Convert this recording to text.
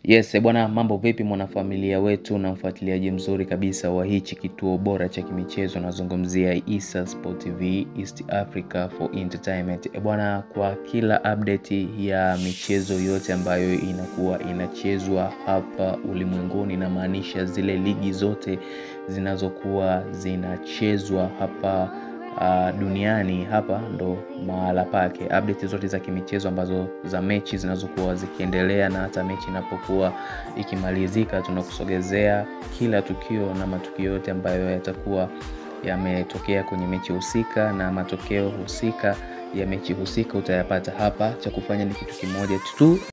Yes, bwana mambo vipi mwanafamilia wetu na mfuatiliaji mzuri kabisa wa hichi kituo bora cha kimichezo nazungumzia Issa Sport TV East Africa for Entertainment. E bwana, kwa kila update ya michezo yote ambayo inakuwa inachezwa hapa ulimwenguni, inamaanisha zile ligi zote zinazokuwa zinachezwa hapa uh, duniani hapa ndo mahala pake. Update zote za kimichezo ambazo za mechi zinazokuwa zikiendelea na hata mechi inapokuwa ikimalizika, tunakusogezea kila tukio na matukio yote ambayo yatakuwa yametokea kwenye mechi husika na matokeo husika ya mechi husika utayapata hapa. Cha kufanya ni kitu kimoja tu